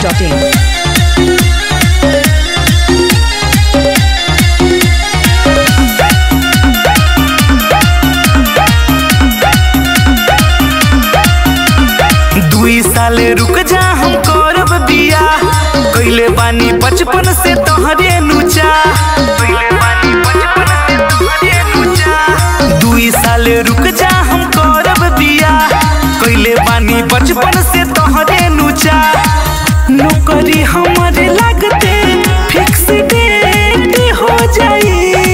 biharmasti.in दुई साल रुक जा हम करब बिया कैले बानी बचपन से तोहरे नुचा कैले बानी बचपन से तोहरे नुचा दुई साल रुक जा हम करब बिया कैले बानी बचपन से तोहरे नुचा नौकरी हमारे लगते फिक्स डेट हो जाई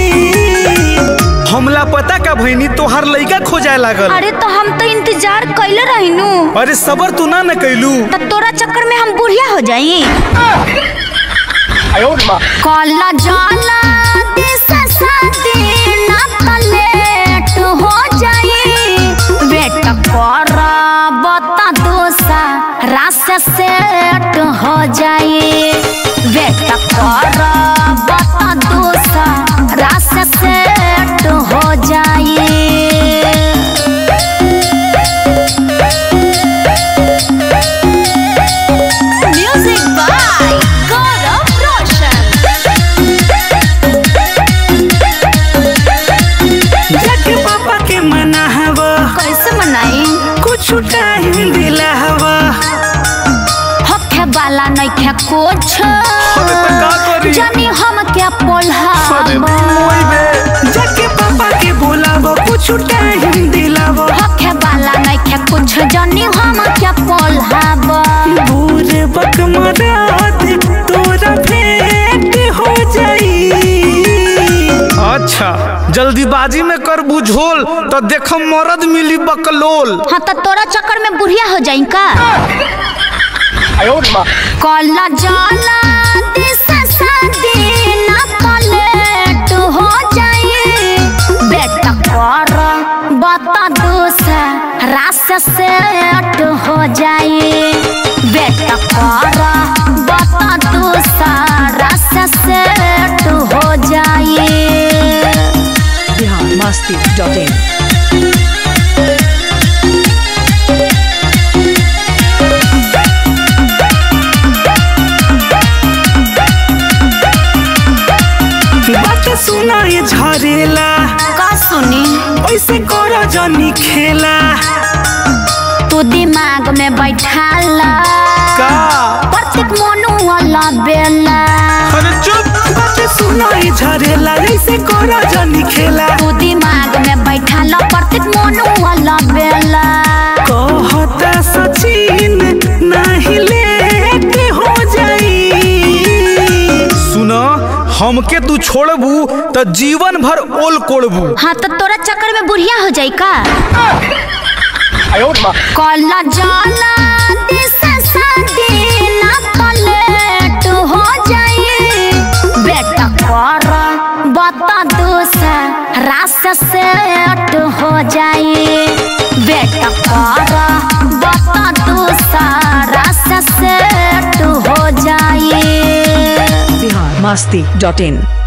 हमला पता का भइनी तोहार लइका खोजाए लागल अरे तो हम तो इंतजार कैले रहिनु अरे सबर तू ना न कैलू तो तोरा चक्कर में हम बुढ़िया हो जाई कला जाला दिशा शादी ना तो लेट हो जाई बेटा कर बता दोसा रास सेट हो जाई बेटा कर बता दोसा रास सेट हो जाई Music by Gaurav Roshan. जाके पापा के मना हवा कैसे मनाई कुछ टाइम दिला हवा होखे वाला नइखे कुछ अरे तो का करी? जानी हम क्या पोल्हावा जाके पापा के बोलावा कुछ टाइम दिलावा होखे वाला नइखे कुछ जानी हम क्या पोल्हावा बूढ़ बक मरात तोरा भेंट हो जाई अच्छा जल्दीबाजी में कर बुझोल तो देख मरद मिली बकलोल हाँ तो तोरा चक्कर में बुढ़िया हो जाई का कला जाला दिशा शादी ना तो लेट हो जाई बेटा कर बता दूसरा रास सेट हो जाई बेटा कर बता दूसरा रास सेट हो जाई biharmasti.in बात सुना ये झरेला का सुनी ऐसे करो जनी खेला तू दिमाग में बैठा ला का प्रत्येक मनु वाला बेला अरे चुप बात सुना ये झरेला ऐसे करो जनी खेला तू दिमाग में बैठा ला प्रत्येक मनु वाला बेला कहता सचिन नहीं लेट हो जाई सुनो हमके तू छोड़बू तो जीवन भर ओल कोड़बू हाँ तो तोरा चक्कर में बुढ़िया हो जाई का कला जाला दिशा शादी ना तो लेट हो जाई बेटा कर बता दूसरा रास सेट हो जाई बेटा कर बता दूसरा रास सेट हो जाई biharmasti.in